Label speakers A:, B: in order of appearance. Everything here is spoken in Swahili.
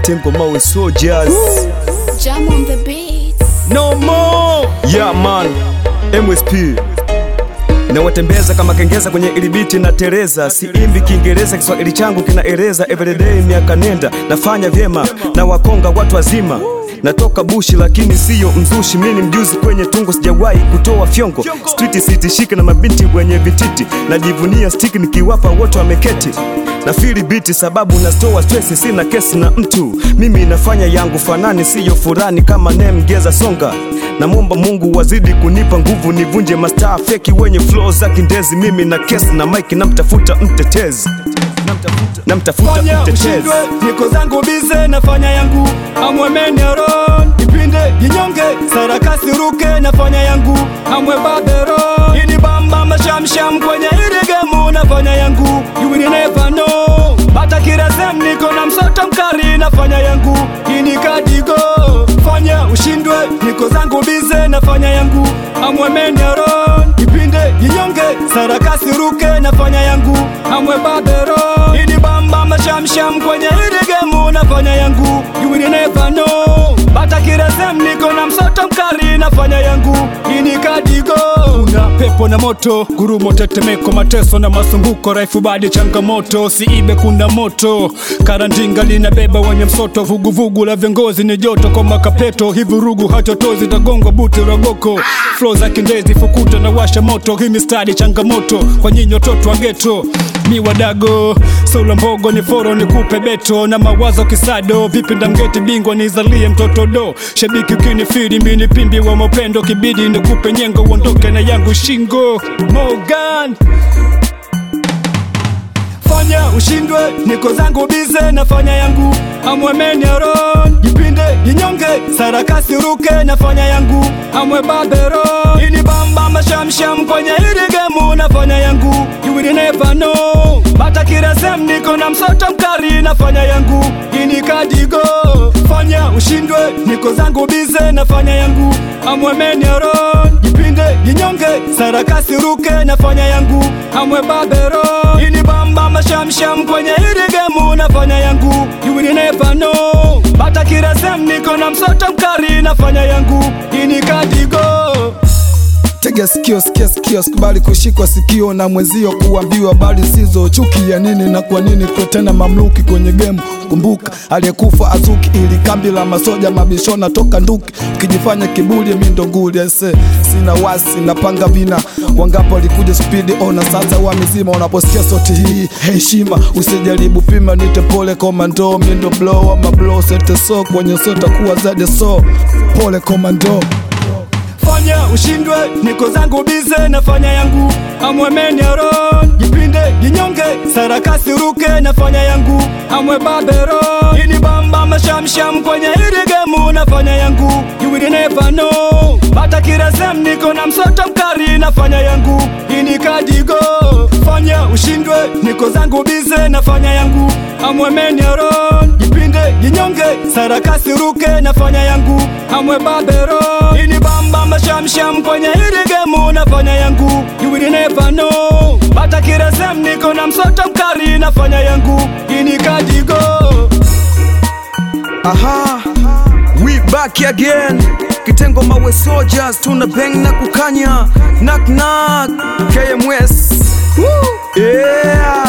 A: kitengo mawe soldiers
B: Jam on the beats.
A: no more yeah man MSP na watembeza kama kengeza kwenye ilibiti na tereza siimbi kiingereza kiswahili changu kinaeleza everyday miaka nenda nafanya vyema na wakonga watu wazima natoka bushi lakini siyo mzushi mini mjuzi kwenye tungo sijawahi kutoa fyongo street sitishike na mabinti wenye vititi najivunia stiki nikiwapa wote wameketi na fili biti sababu nastoa stress sina kesi na mtu mimi nafanya yangu fanani siyo furani kama nemgeza songa namwomba mungu wazidi kunipa nguvu nivunje mastaa feki wenye flow za kindezi mimi na kesi na mike namtafuta mtetezi namtafuta, namtafuta
C: fanya
A: mtetezi
C: ushindwe niko zangu bize nafanya yangu amwe meneron ipinde jinyonge sarakasi ruke nafanya yangu amwe baberon ini bamba mashamsham kwenye ili gemu nafanya yangu you will never know bata kirasem niko na msoto mkari nafanya yangu ini kadigo fanya ushindwe niko zangu bize nafanya yangu amwe meneron ipinde jinyonge sarakasi ruke nafanya yangu amwe baberon ini bamba mashamsham kwenye ili gemu nafanya yangu you will never know bata kiresem niko na msoto mkari nafanya yangu ini kadigo una pepo na moto gurumo tetemeko mateso na masumbuko raifu badi changamoto siibe kuna moto karandinga linabeba wenye msoto vuguvugu la viongozi ni joto kwa makapeto hivurugu hatotozi tagongo buti rogoko flo za kindezi fukuta na washa moto hii mistari changamoto kwa nyinyi watoto wa geto mi wadago sola mbogo ni foro ni kupe beto na mawazo kisado vipi ndamgeti bingwa nizalie mtoto do shabiki ukinifiri mini pimbi wa mapendo kibidi nikupe nyengo uondoke na yangu shingo Morgan fanya ushindwe niko zangu bize nafanya yangu amwe meneron jipinde jinyonge sarakasi ruke nafanya yangu amwe baberon ini bamba mashamsham kwenye ili gemu nafanya yangu you will never know bata kiresem niko na msoto mkari nafanya yangu ini kadigo fanya ushindwe niko zangu bize nafanya yangu amwe meneron jipinde jinyonge sarakasi ruke nafanya yangu amwe baberon ini bamba mashamsham kwenye ili gemu nafanya yangu you will never know bata kiresem niko na msoto mkari nafanya yangu ini kadigo
D: tega sikio sikia sikio sikubali kushikwa sikio na mwenzio kuambiwa bali sizo chuki ya nini na kwa nini kwa tena mamluki kwenye gemu kumbuka aliyekufa azuki ili kambi la masoja mabishona toka nduki ukijifanya kiburi mindo nguli ese sina wasi napanga vina wangapo walikuja spidi ona sasa wa mizima unaposikia sauti hii heshima usijaribu pima nite pole komando mindo blow ama blow sete so kwenye sota kuwa zade so pole komando
C: fanya ushindwe niko zangu bize nafanya yangu amwe meneron jipinde jinyonge sarakasi ruke nafanya yangu amwe baberon ini bamba mashamsham kwenye ili gemu nafanya yangu you will never know bata kiresem niko na msoto mkari nafanya yangu ini kadigo fanya ushindwe niko zangu bize nafanya yangu amwe meneron jipinde jinyonge sarakasi ruke nafanya yangu amwe baberon ini bamba mashamsham kwenye ili gemu nafanya yangu you will never know bata kiresem niko na msoto mkari nafanya yangu ini kadigo
A: aha we back again kitengo mawe soldiers tuna bang na kukanya knock knock KMS Woo! yeah